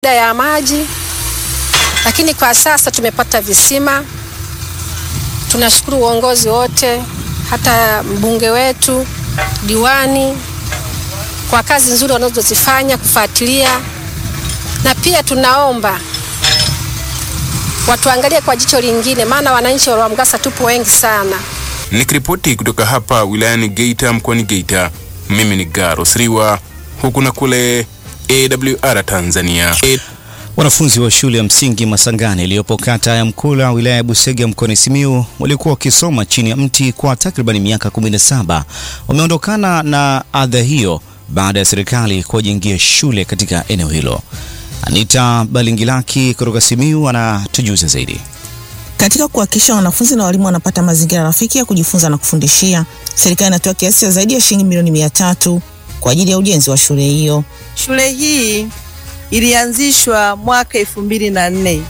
shida ya maji, lakini kwa sasa tumepata visima. Tunashukuru uongozi wote, hata mbunge wetu, diwani kwa kazi nzuri wanazozifanya kufuatilia, na pia tunaomba watuangalie kwa jicho lingine, maana wananchi wa Lwamgasa tupo wengi sana. Nikiripoti kutoka hapa wilayani Geita mkoani Geita, mimi ni Garo Sriwa, huku na kule AWR Tanzania. A Wanafunzi wa shule ya msingi Masangani iliyopo kata ya Mkula wilaya ya Busega mkoani Simiyu walikuwa wakisoma chini ya mti kwa takriban miaka 17 wameondokana na adha hiyo baada ya serikali kuwajengia shule katika eneo hilo. Anita Balingilaki kutoka Simiyu anatujuza zaidi. Katika kuhakikisha wanafunzi na walimu wanapata mazingira rafiki ya kujifunza na kufundishia, serikali inatoa kiasi cha zaidi ya shilingi milioni mia tatu kwa ajili ya ujenzi wa shule hiyo. Shule hii ilianzishwa mwaka elfu mbili na nne.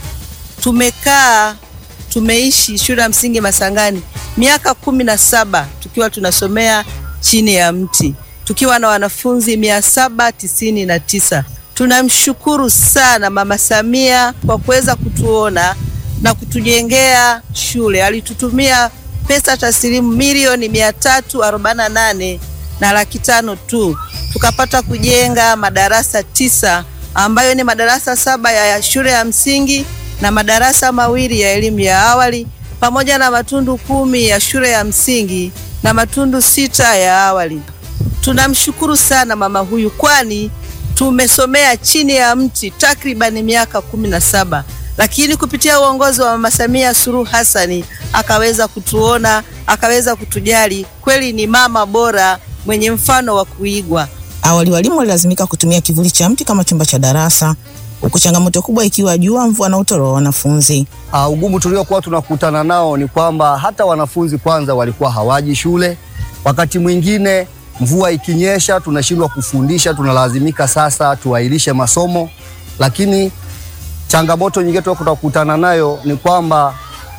Tumekaa tumeishi shule ya msingi Masangani miaka kumi na saba tukiwa tunasomea chini ya mti tukiwa na wanafunzi mia saba tisini na tisa. Tunamshukuru sana Mama Samia kwa kuweza kutuona na kutujengea shule. Alitutumia pesa taslimu milioni mia tatu arobaini na nane na laki tano tu, tukapata kujenga madarasa tisa ambayo ni madarasa saba ya shule ya msingi na madarasa mawili ya elimu ya awali pamoja na matundu kumi ya shule ya msingi na matundu sita ya awali. Tunamshukuru sana mama huyu, kwani tumesomea chini ya mti takribani miaka kumi na saba, lakini kupitia uongozi wa mama Samia Suluhu Hassani akaweza kutuona, akaweza kutujali. Kweli ni mama bora mwenye mfano wa kuigwa. Awali walimu walilazimika kutumia kivuli cha mti kama chumba cha darasa, huku changamoto kubwa ikiwa jua, mvua na utoro wa wanafunzi. Uh, ugumu tuliokuwa tunakutana nao ni kwamba hata wanafunzi kwanza walikuwa hawaji shule. Wakati mwingine mvua ikinyesha tunashindwa kufundisha, tunalazimika sasa tuahirishe masomo. Lakini changamoto nyingine tulikuwa tunakutana nayo ni kwamba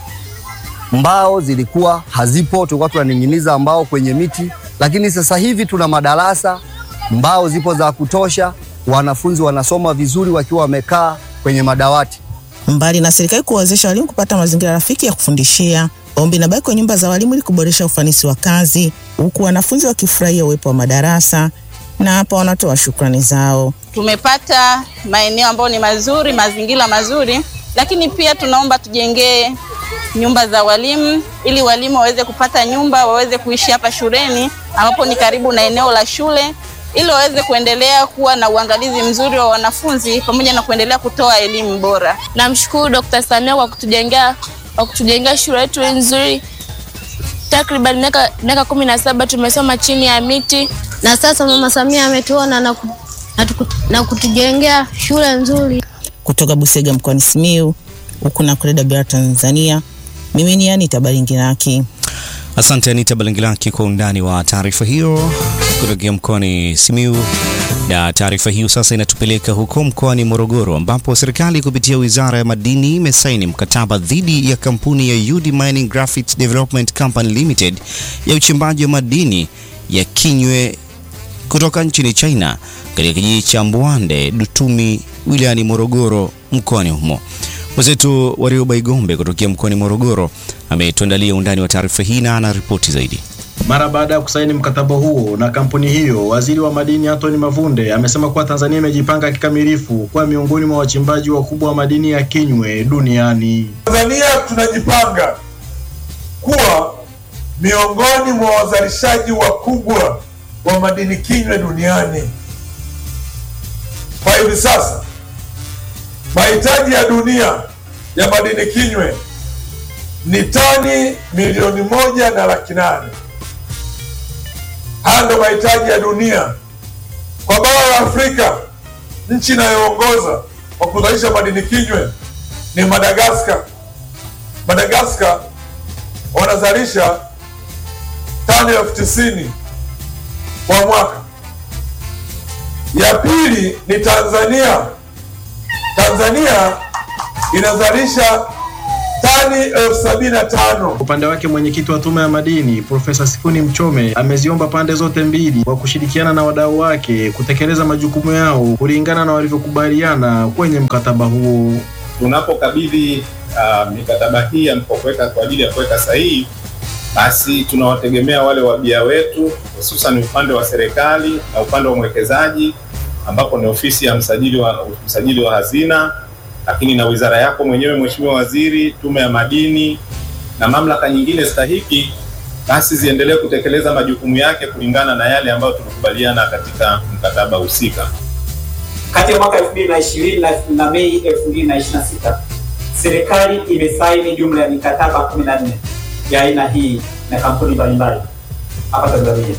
mbao zilikuwa hazipo, tulikuwa tunaning'iniza mbao kwenye miti, lakini sasa hivi tuna madarasa, mbao zipo za kutosha, wanafunzi wanasoma vizuri wakiwa wamekaa kwenye madawati. Mbali na serikali kuwawezesha walimu kupata mazingira rafiki ya kufundishia, ombi inabaki kwa nyumba za walimu ili kuboresha ufanisi wa kazi, huku wanafunzi wakifurahia uwepo wa madarasa, na hapa wanatoa shukrani zao. Tumepata maeneo ambayo ni mazuri, mazingira mazuri, lakini pia tunaomba tujengee nyumba za walimu ili walimu waweze kupata nyumba, waweze kuishi hapa shuleni ambapo ni karibu na eneo la shule ili waweze kuendelea kuwa na uangalizi mzuri wa wanafunzi pamoja na kuendelea kutoa elimu bora. Namshukuru Dr. Samia kwa kutujengea kwa kutujengea shule yetu nzuri. Takriban miaka miaka kumi na saba tumesoma chini ya miti, na sasa Mama Samia ametuona na, ku, na, tuku, na kutujengea shule nzuri. Kutoka Busega mkoani Simiyu, huku na kule Dar Tanzania, mimi ni Anita Baringiraki. Asante Anita Balingilaki kwa undani wa taarifa hiyo kutokea mkoani Simiyu. Na taarifa hiyo sasa inatupeleka huko mkoani Morogoro ambapo serikali kupitia Wizara ya Madini imesaini mkataba dhidi ya kampuni ya UD Mining Graphite Development Company Limited ya uchimbaji wa madini ya Kinywe kutoka nchini China katika kijiji cha Mbwande Dutumi wilayani Morogoro mkoani humo. Mwenzetu Warioba Igombe kutokea mkoani Morogoro ametuandalia undani wa taarifa hii na ana ripoti zaidi. Mara baada ya kusaini mkataba huo na kampuni hiyo, waziri wa madini Anthony Mavunde amesema kuwa Tanzania imejipanga kikamilifu kuwa miongoni mwa wachimbaji wakubwa wa madini ya Kinywe duniani. Tanzania tunajipanga kuwa miongoni mwa wazalishaji wakubwa wa madini Kinywe duniani. Kwa hivi sasa mahitaji ya dunia ya madini Kinywe ni tani milioni moja na laki nane. Haya ndo mahitaji ya dunia kwa bara la Afrika. Nchi inayoongoza kwa kuzalisha madini Kinywe ni Madagaskar. Madagaskar wanazalisha tani elfu tisini kwa mwaka. Ya pili ni Tanzania. Tanzania inazalisha tani elfu sabini na tano. Upande wake mwenyekiti wa tume ya madini Profesa Sifuni Mchome ameziomba pande zote mbili kwa kushirikiana na wadau wake kutekeleza majukumu yao kulingana na walivyokubaliana kwenye mkataba huo. Tunapokabidhi uh, mikataba hii ya kuweka kwa ajili ya kuweka sahihi, basi tunawategemea wale wabia wetu, hususan upande wa serikali na upande wa mwekezaji, ambapo ni ofisi ya msajili wa, msajili wa hazina, lakini na wizara yako mwenyewe Mheshimiwa Waziri, tume ya madini na mamlaka nyingine stahiki, basi ziendelee kutekeleza majukumu yake kulingana na yale ambayo tulikubaliana katika mkataba husika. Kati ya mwaka 2020 na, na Mei 2026 serikali imesaini jumla ya mikataba 14 ya aina hii na kampuni mbalimbali hapa Tanzania,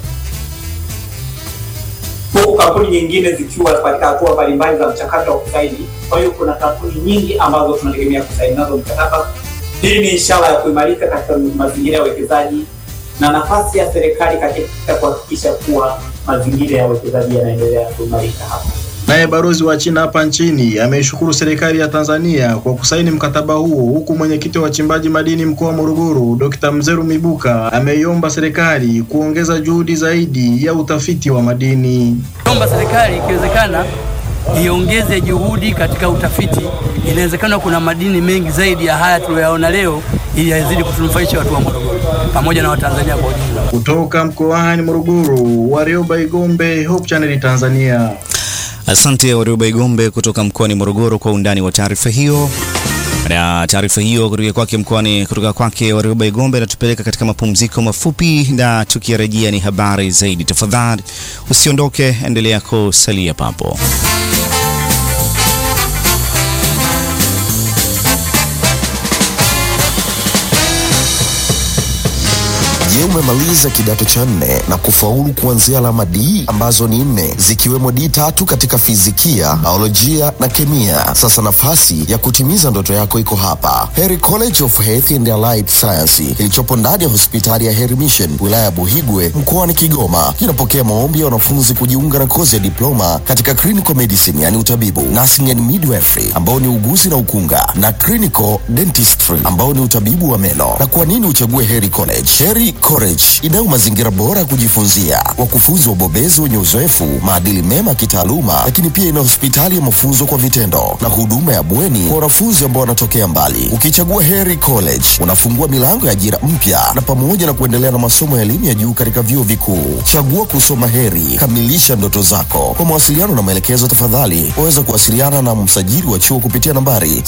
huku kampuni nyingine zikiwa katika hatua mbalimbali za mchakato wa kusaini. Kwa hiyo kuna kampuni nyingi ambazo tunategemea kusaini nazo mkataba. Hii ni ishara ya kuimarika katika mazingira ya uwekezaji na nafasi ya serikali katika kuhakikisha kuwa mazingira ya uwekezaji yanaendelea kuimarika hapa. Naye balozi wa China hapa nchini ameishukuru serikali ya Tanzania kwa kusaini mkataba huo, huku mwenyekiti wa wachimbaji madini mkoa wa Morogoro Dr. Mzeru Mibuka ameiomba serikali kuongeza juhudi zaidi ya utafiti wa madini. Naomba serikali ikiwezekana iongeze juhudi katika utafiti. Inawezekana kuna madini mengi zaidi ya haya tuliyoyaona leo, ili yazidi kutunufaisha watu wa Morogoro pamoja na Watanzania kwa ujumla. Kutoka mkoani Morogoro, Warioba Igombe, Hope Channel Tanzania. Asante Warioba Igombe kutoka mkoani Morogoro kwa undani wa taarifa hiyo. Na taarifa hiyo kutoka kwake mkoani kutoka kwake Warioba Igombe inatupeleka katika mapumziko mafupi, na tukirejea ni habari zaidi. Tafadhali usiondoke, endelea kusalia papo. Je, umemaliza kidato cha nne na kufaulu kuanzia alama D ambazo ni nne zikiwemo D tatu katika fizikia, biolojia na kemia? Sasa nafasi ya kutimiza ndoto yako iko hapa, Heri College of Health and Allied Science kilichopo ndani ya hospitali ya Heri Mission wilaya ya Buhigwe mkoani Kigoma. Kinapokea maombi ya wanafunzi kujiunga na kozi ya diploma katika clinical medicine, yani utabibu, nursing and midwifery ambao ni uguzi na ukunga, na clinical dentistry ambao ni utabibu wa meno. Na kwa nini uchague Heri College? Heri College inayo mazingira bora ya kujifunzia, wakufunzi wabobezi wenye uzoefu, maadili mema ya kitaaluma, lakini pia ina hospitali ya mafunzo kwa vitendo na huduma ya bweni kwa wanafunzi ambao wanatokea mbali. Ukichagua Heri College unafungua milango ya ajira mpya na pamoja na kuendelea na masomo ya elimu ya juu katika vyuo vikuu. Chagua kusoma Heri, kamilisha ndoto zako. Kwa mawasiliano na maelekezo, tafadhali waweza kuwasiliana na msajili wa chuo kupitia nambari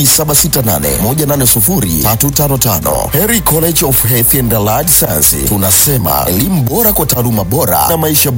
0768180355. Heri College of Health and Allied Science, tunasema elimu bora kwa taaluma bora na maisha